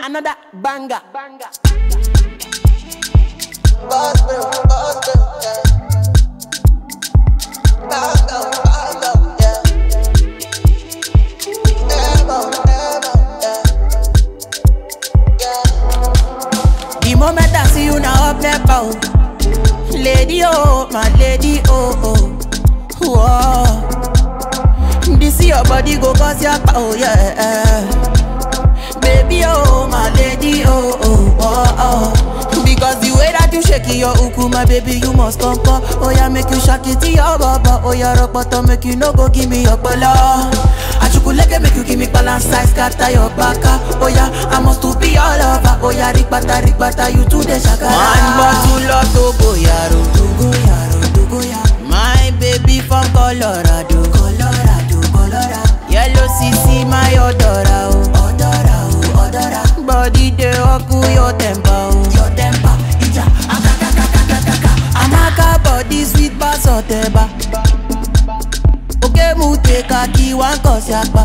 another banger. banger. The moment I see you now up never oh. Lady oh, my lady oh oh. Whoa. This your body go cause your oh yeah. Baby oh, my lady oh oh oh oh. Because the way that you shake your uku, my baby, you must come come. Oh yeah, make you shake it to your baba. Oh yeah, rock bottom, make you no go give me your bala. Achukuleke make you give me balance size, scatter your baka. Oh yeah, I must to be all over. Oh yeah, rikbata rikbata, you to the shakara. One bottle of Togo yaro, Togo yaro, Togo yaro. My baby from Colorado, Colorado, Colorado. Yellow CC, my odora, oh, odora, oh, odora. Body dey oku your temper, oh, your temper. Ija, akakakakakaka. Amaka body sweet pass oteba. Oke mu te kaki wan kosi apa.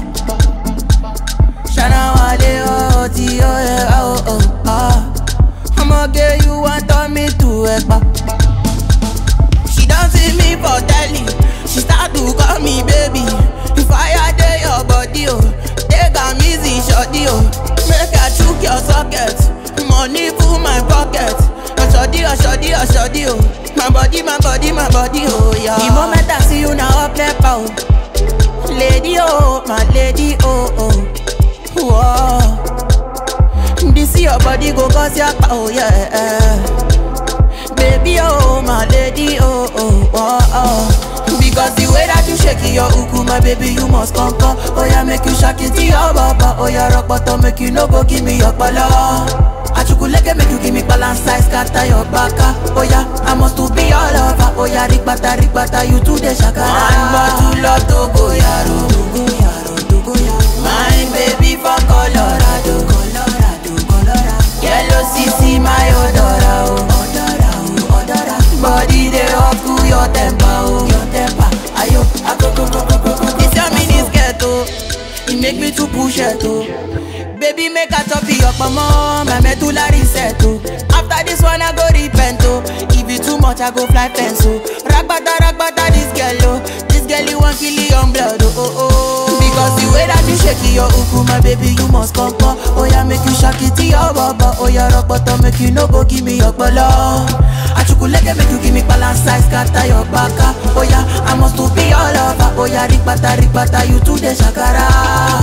Shana wale oh ti oh yeah oh oh ah. Ọmọge you wan turn me to ẹ̀pà. She don see me for telly, she start to call me baby. The fire dey your body oh, take am easy shorty oh. Make I chook your socket, money full my pocket. Ọ̀ṣọ́dí ọ̀ṣọ́dí ọ̀ṣọ́dí oh, my body my body my body oh yeah. The moment I see you na up nepa oh, lady oh my lady oh oh. Whoa. This your body go cause your oh yeah. Baby, oh, my lady, oh, oh, oh, oh. Because the way that you shake your uku, my baby, you must come, come. Oh, yeah, make you shake it to your baba. Oh, yeah, rock bottom, make you no go give me your bala. Achukuleke make you give me balance size, scatter your baka. Oh, yeah, I must to be all over. Oh, yeah, rikbata, rikbata, you to the shakara. One bottle of Togo, yaro. Togo, yaro, Togo, yaro. My baby from Colorado, Colorado, Colorado. Yellow CC, my odora, oh. Odora, oh, odora. Body dey up to your temper, oh. Your temper, ayo, akoko, koko, koko. This your mini skirt, oh. It make me to push it, oh. Baby, make a top your mama, my medulla reset, oh. After this one, I go repent, oh. If it too much, I go fly fence, oh. Ragbata, ragbata, this girl, oh. This girl, you want kill your blood, oh, oh, oh. Because the way that you shake your uku, my baby, you must come, come. Oh, yeah, make you shake it to your baba. Oh, yeah, rock bottom, make you no go give me your bala. Achukuleke, make you give me balance size, scatter your baka. Oh, yeah, I must to be all over. Oh, yeah, rikbata, rikbata, you to the shakara.